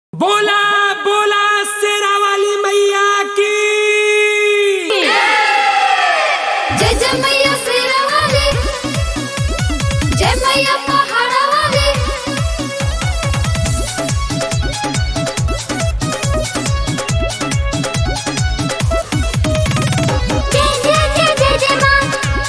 बोला बोला शेरा वाली मैया की जय जय मैया शेरा वाली जय मैया पहाड़ा वाली जय जय जय जय जय मां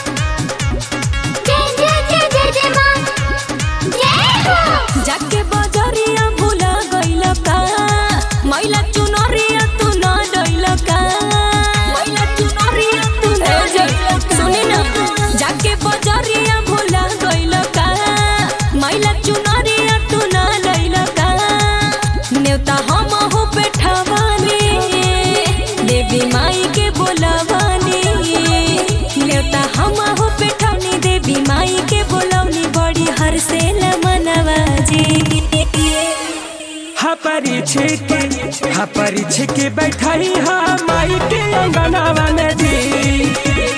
जय जय जय जय जय मां जय हो जाके बजरिया भूला गइल का मैला चुनरिया तू न डइल का मैला चुनरिया तू न डइल सुनी ना जाके बजरिया भूला गइल का मैला चुनरिया तू न डइल का नेवता हम हो बैठावानी देवी माई के बोलावानी नेवता हम हो बैठावनी देवी माई के बोलौनी बड़ी हर से मनवा जी हा परीछे के हा परीछे के बैठाई हा माई के अंगनावा में जी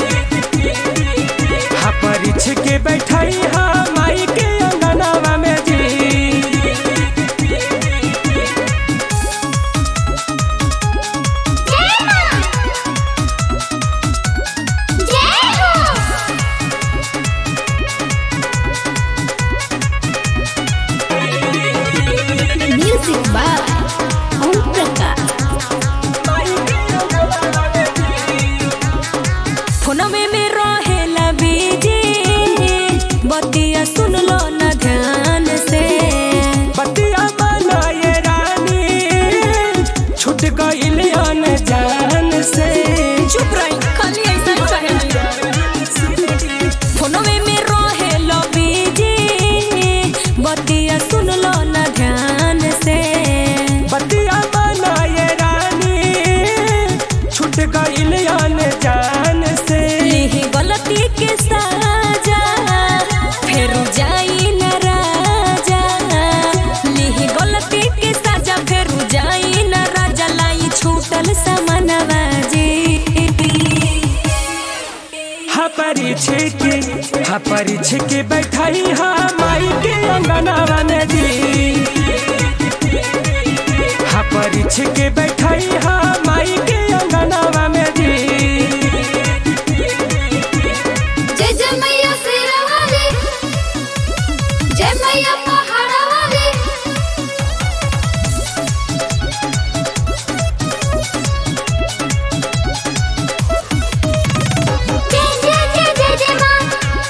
हा परीछे के बैठाई हा माई के अंगनावा में जी जय मां जय हो म्यूजिक बाय ओम प्रकाश फोनवे में रहेला बीजी बतिया सुन लो न ध्यान से बतिया बनाए रानी छूट गइल जान से चुप रही खाली ऐसा कहे फोनवे में रहेला बीजी बतिया सुन लो न ध्यान से बतिया बनाए रानी छूट गइल जान से लिही गलती के साजा फेर जाई न राजा लिही गलती के साजा फेर जाई न राजा लाई छूटल समनवा जी हा परीछे के हा परीछे के बैठाई हा माई के अंगनावा में जी हा परीछे के बैठाई हा माई के अंगनावा में जी जय जय मैया शेरा वाली जय मैया पहाड़ा वाली जय जय जय जय जय मां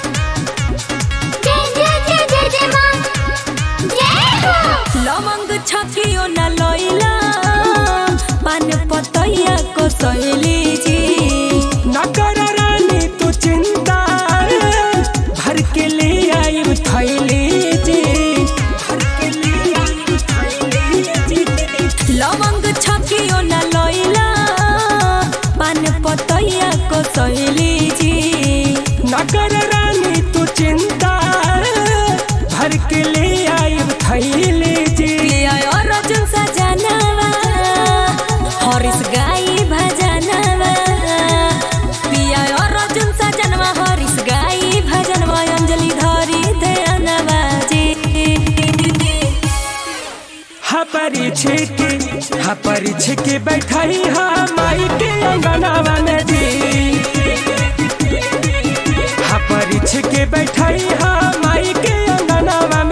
जय जय जय जय जय मां जय हो लवंग छकियो न लइला पान पतैया को सहेली जी न कर रानी तू चिंता भर के ले आई थैली जी भर के ले आई थैली जी लवंग छकियो न लइला पान पतैया को सहेली जी न कर रानी तू चिंता भर के ले आई थैली जी पिया और अर्जुन सजनवा हरिस गाई भजनवा पिया और अर्जुन सजनवा हरिस गाई भजनवा अंजलि धरी ध्यानवा जी हा परीछे के हा परीछे के बैठाई हा माई के अंगनावा में जी हा परीछे के बैठाई हा माई के अंगनावा